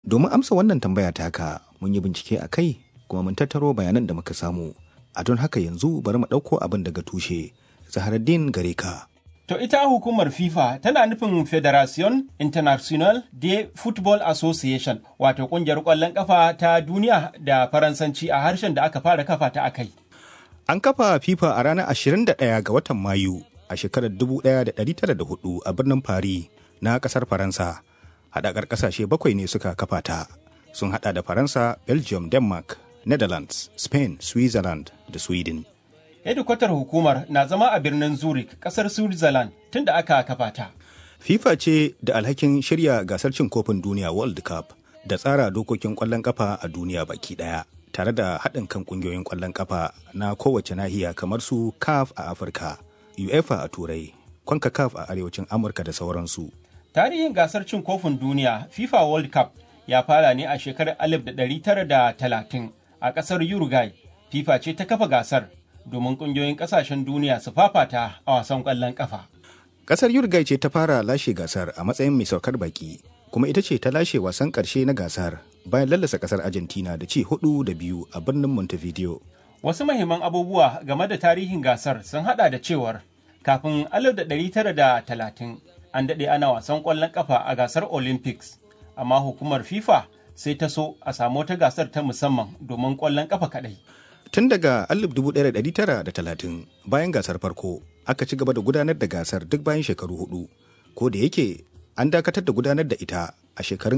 Domin amsa wannan tambaya taka mun yi bincike a kai kuma mun tattaro bayanan da muka samu. A don haka yanzu bari mu ɗauko abin daga tushe. Zaharaddin gare ka. To ita hukumar FIFA tana nufin Federation International de Football Association wato kungiyar ƙwallon ƙafa ta duniya da Faransanci a harshen da aka fara kafa ta akai. An kafa FIFA a ranar 21 ga watan Mayu a shekarar 1904 a birnin Paris na ƙasar Faransa. Haɗakar ƙasashe bakwai ne suka kafa ta. Sun haɗa da Faransa, Belgium, Denmark, Netherlands, Spain, Switzerland da Sweden. hedikwatar hukumar na zama a birnin zurich kasar switzerland tun da aka kafa ta FIFA ce da alhakin shirya gasar cin kofin duniya World Cup da tsara dokokin ƙwallon ƙafa a duniya baki ɗaya tare da haɗin kan ƙungiyoyin ƙwallon ƙafa na kowace nahiya kamar su CAF a Afirka, UEFA a Turai, CONCACAF a Arewacin Amurka da sauransu. tarihin gasar cin kofin duniya fifa world cup ya fara ne a shekarar 1930 a kasar uruguay fifa ce ta kafa gasar domin kungiyoyin kasashen duniya su fafata a wasan kwallon kafa. Kasar Uruguay ce ta fara lashe gasar a matsayin mai saukar baki, kuma ita ce ta lashe wasan ƙarshe na gasar bayan lallasa kasar Argentina da ci hudu da biyu a birnin Montevideo. Wasu mahimman abubuwa game da tarihin gasar sun hada da cewar kafin 1930 an daɗe ana wasan ƙwallon kafa a gasar Olympics, amma hukumar FIFA sai ta so a samu wata gasar ta musamman domin ƙwallon kafa kaɗai. Tun daga 1930 bayan gasar farko aka ci gaba da gudanar da gasar duk bayan shekaru hudu, ko da yake an dakatar da gudanar da ita a shekarun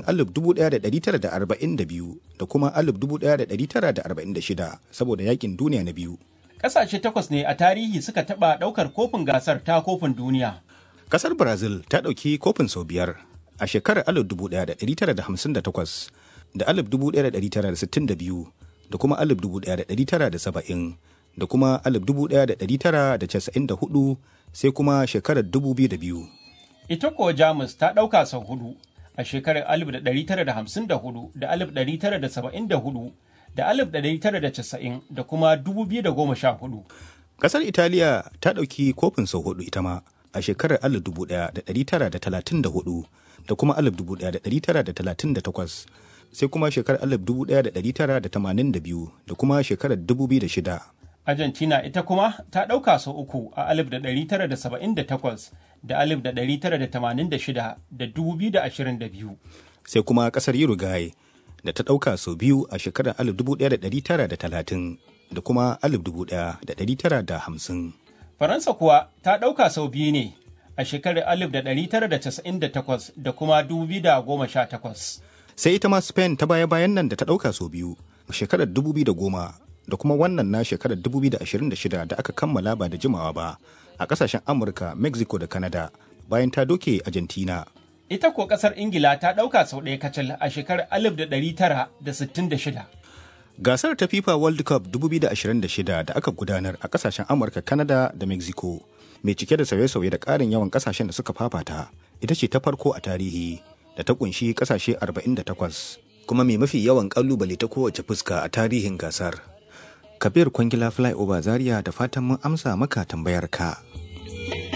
1942 da kuma 1946 saboda yakin duniya na biyu. Ƙasashe takwas ne a tarihi suka taɓa ɗaukar kofin gasar ta kofin duniya. Kasar Brazil ta ɗauki kofin sau biyar a shekarar 1958 da 1962 da kuma 1970 da kuma 1994 sai kuma shekarar 2002. Ita kuwa Jamus ta ɗauka sau hudu a shekarar 1954 da 1974 da 1990 da kuma 2014. Kasar Italiya ta ɗauki kofin sau hudu ita ma a shekarar 1934 da kuma 1938 sai kuma shekarar 1982 da kuma shekarar 2006. Argentina ita kuma ta ɗauka sau uku a 1978 da 1986 da 2022. Sai kuma ƙasar Uruguay da ta ɗauka sau biyu a shekarar 1930 da kuma 1950. Faransa kuwa ta ɗauka sau biyu ne a shekarar 1998 da kuma 2018. Sai ita ma Spain ta baya-bayan nan da ta ɗauka sau biyu a shekarar 2010 da kuma wannan na shekarar 2026 da aka kammala ba da jimawa ba a ƙasashen Amurka, Mexico da Canada bayan ta doke Argentina. Ita ko ƙasar Ingila ta ɗauka sau ɗaya kacal a shekarar 1966. Gasar ta FIFA World Cup 2026 da aka gudanar a kasashen Amurka, Canada da Mexico, mai cike da sauye-sauye da ƙarin yawan kasashen da suka fafata, ita ce ta farko a tarihi da ta kunshi kasashe 48, kuma mai mafi yawan ƙalubale ta kowace fuska a tarihin gasar. Kabir Kwangila Flyover Zaria da fatan mun amsa maka tambayar ka.